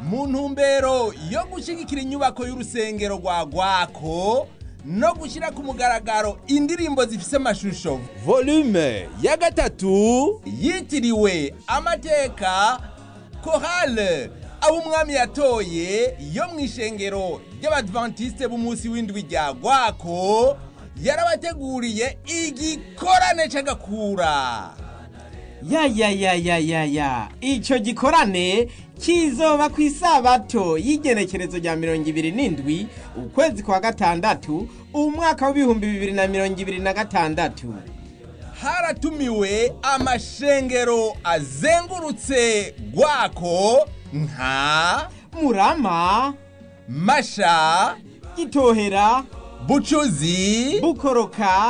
mu ntumbero yo gushyigikira inyubako y'urusengero rwa gwako no gushyira ku mugaragaro indirimbo zifise amashusho volume ya gatatu yitiriwe amateka korale abo umwami yatoye yo mu ishengero ry'abadventiste b'umunsi w'indwi rya gwako yarabateguriye igikorane c'agakura ya ya ya ya ya ya ico gikorane kizoba ku isabato y'igenekerezo rya mirongo ibiri n'indwi ukwezi kwa gatandatu umwaka w'ibihumbi bibiri na mirongo ibiri na gatandatu haratumiwe amashengero azengurutse gwako nka murama masha gitohera bucuzi bukoroka